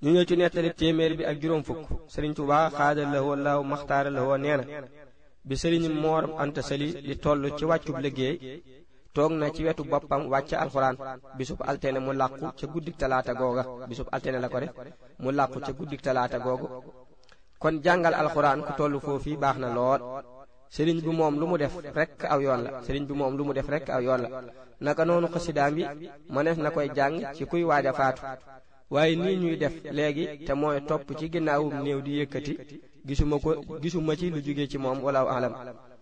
ñu ñëw ci nettali téeméer bi ak juróom fukk sëriñ Tuubaa xaada la woo laaw maxtaara la woo nee na bi sëriñ Moor Anta Sali di toll ci wàccub liggéey toog na ci wetu boppam wàcc alxuraan bisub altene mu làqu ca guddik talaata googa bisub altene la ko def mu làqu ca guddik talaata googu kon jàngal alxuraan ku toll foofu baax na lool sëriñ bi moom lu mu def rekk aw yoon la sëriñ bi moom lu mu def rekk aw yoon la naka noonu xasidaam yi mënees na koy jàng ci kuy waaj a faatu waaye nii ñuy def léegi te mooy topp ci ginnaawum néew di yëkkati gisuma ko gisuma ci lu jóge ci moom wala alam